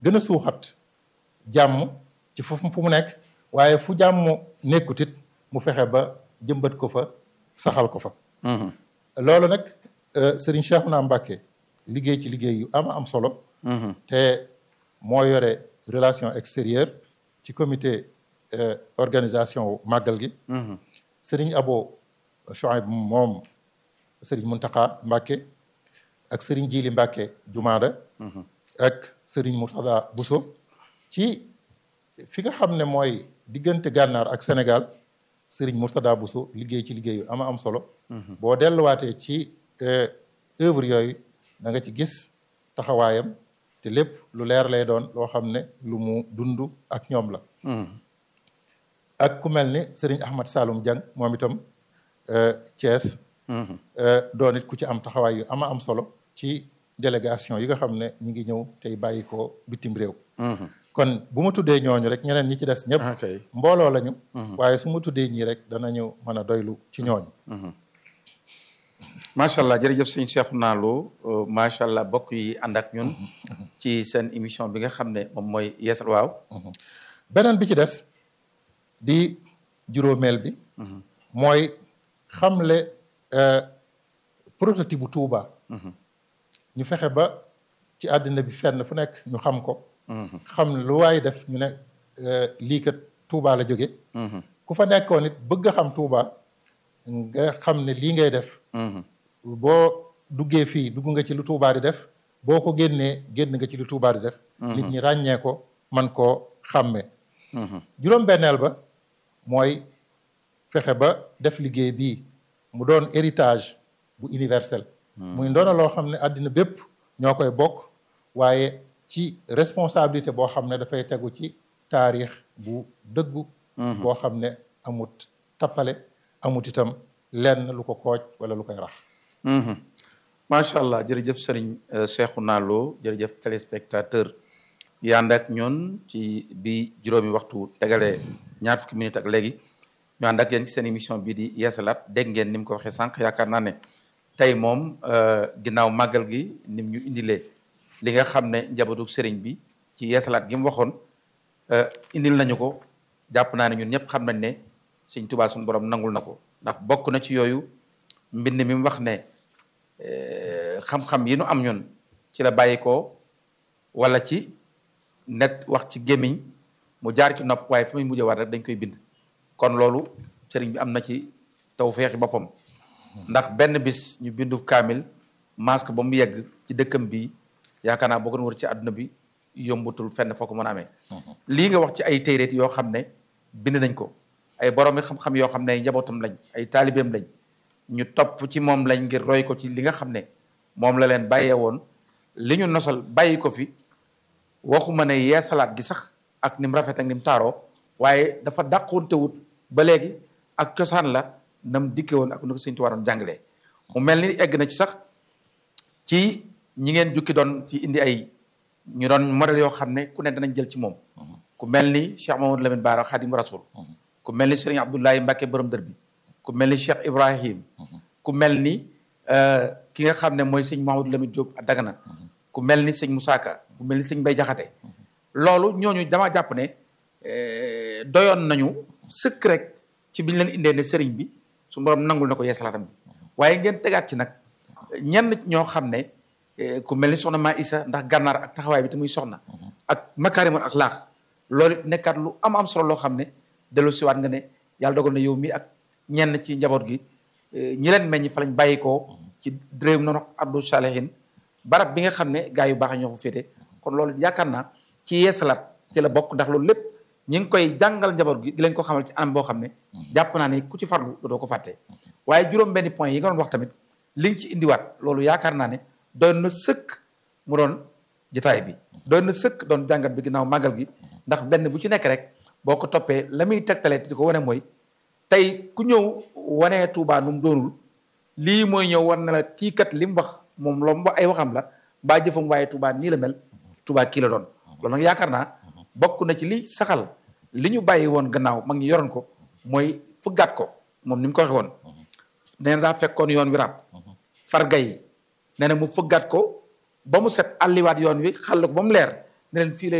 gën a suuxat jàmm ci fu fu mu nekk waaye fu jàmm nekkut it mu fexe ba jëmbat ko fa saxal ko fa loolu nag Serigne Cheikhouna Mbacké liggéey ci liggéey yu am am solo te moo yore relation extérieure ci comité organisation màggal gi Serigne Abo Chouaib moom Serigne Mountakha Mbacké ak Serigne Djili Mbacké Jumaada ak Serigne Mourtada Bousso ci fi nga xam ne mooy diggante gànnaar ak Sénégal Serigne Mourtada Bousso liggéey ci liggéey yu ama am solo boo delluwaatee ci œuvre yooyu da nga ci gis taxawaayam te lépp lu leer lay doon loo xam ne lu mu dund ak ñoom la ak ku mel ni Serigne Ahmad Saloum Dieng moom itam Thiès doon it ku ci am taxawaay yu ama am solo ci délégation yi nga xam ne ñu ngi ñëw tey bàyyi ko bitim réew kon bu ma tuddee ñooñu rek ñeneen ñi ci des ñëpp mbooloo lañu waaye su ma tuddee ñii rek danañu mën a doylu ci ñooñu macha allah jërëjëf sëñ Cheikhouna Lo macha allah bokk yi ànd ak ñun ci seen émission bi nga xam ne moom mooy yeesal waaw beneen bi ci des di juróomeel bi mooy xamle prototype bu Touba ñu fexe ba ci àddina bi fenn fu nekk ñu xam ko xam lu waay def ñu ne lii kat Touba la jóge ku fa nekkoon it bëgg a xam Touba nga xam ne lii ngay def boo duggee fii dugg nga ci lu Touba di def boo ko génnee génn nga ci lu Touba di def nit ñi ràññee ko man koo xàmmee juróom-benneel ba mooy fexe ba def liggéey bii mu doon héritage bu universel muy ndoona loo xam ne àddina bépp ñoo koy bokk waaye ci responsabilité boo xam ne dafay tegu ci taarix bu dëggu boo xam ne amut tappale amut itam lenn lu ko kooj wala lu koy rax macha allah jërëjëf sëriñ Cheikhouna Lo jërëjëf téléspectateur yi ànd ak ñun ci bi juróomi waxtu tegalee ñaar fukki minutes ak léegi ñu ànd ak yéen ci seen émission bii di yeesalaat dégg ngeen ni mu ko waxee sànq yaakaar naa ne tey moom ginnaaw màggal gi nim ñu indilee li nga xam ne njabootu sëriñ bi ci yeesalaat gi mu waxoon indil nañu ko jàpp naa ne ñun ñëpp xam nañ ne sëñ Tuubaa suñu borom nangul na ko ndax bokk na ci yooyu mbind mi mu wax ne xam-xam yi nu am ñun ci la bàyyi ko wala ci net wax ci gémmiñ mu jaar ci nopp waaye fi muy mujjee war rek dañ koy bind kon loolu sëriñ bi am na ci taw feexi boppam ndax benn bis ñu bindu kaamil masque ba mu yegg ci dëkkam bi yaakaar naa boo ko wër ci àdduna bi yombutul fenn foo ko mën a amee lii nga wax ci ay téeréet yoo xam ne bind nañ ko ay boroomi xam-xam yoo xam ne ay njabootam lañ ay taalibeem lañ ñu topp ci moom lañ ngir roy ko ci li nga xam ne moom la leen bàyyee woon li ñu nosal bàyyi ko fi waxuma ne yeesalaat gi sax ak ni mu rafet ak ni mu taaroo waaye dafa dàqontewut ba léegi ak cosaan la nam dikke woon ak nu ko sëñ Tuubaa doon jàngalee mu mel ni egg na ci sax ci ñi ngeen jukki doon ci indi ay ñu doon modèle yoo xam ne ku ne danañ jël ci moom ku mel ni Cheikh Mamadou Lamine Bara Khadim Rasoul ku mel ni Serigne Abdoulaye Mbacke borom dër bi ku mel ni Cheikh Ibrahim ku mel ni ki nga xam ne mooy sëñ Mamadou Lamine Diop Dagana ku mel ni sëñ Moussa Ka ku mel ni sëñ Mbay Jaxate loolu ñooñu dama jàpp ne doyoon nañu sëkk rek ci biñ leen indee ne sëriñ bi su borom nangul na ko yeesalaatam bi waaye ngeen tegaat ci nag ñenn ñoo xam ne ku mel ni soxna maa Isa ndax gànnaar ak taxawaay bi te muy soxna ak makaarimul ak laax loolu nekkaat lu am am solo loo xam ne dellu siwaat nga ne yàlla dogal na yow mi ak ñenn ci njaboot gi ñi leen meññ fa lañ bàyyi koo ci réew noonu Abdou Salihin barab bi nga xam ne gaa yu baax ñoo fa féete kon loolu yaakaar naa ci yeesalaat ci la bokk ndax loolu lépp ñi ngi koy jàngal njaboot gi di leen ko xamal ci anam boo xam ne jàpp naa ne ku ci farlu doo ko fàtte waaye juróom benn point yi nga doon wax tamit li nga ci indiwaat loolu yaakaar naa ne doon na sëkk mu doon jotaay bi doon na sëkk doon jàngat bi ginnaaw màggal gi ndax benn bu ci nekk rek boo ko toppee la muy tegtalee di ko wane mooy tey ku ñëw wanee Touba nu mu doonul lii mooy ñëw war na la kii kat li mu wax moom loo mu wax ay waxam la mbaa jëfam waaye Touba nii la mel Touba kii la doon loolu nag yaakaar naa bokk na ci li saxal li ñu bàyyi woon gannaaw mag ñi yoroon ko mooy fëggaat ko moom ni mu ko waxee woon nee na daa fekkoon yoon wi rab farga yi nee na mu fëggaat ko ba mu set àlliwaat yoon wi xàll ko ba mu leer ne leen fii lay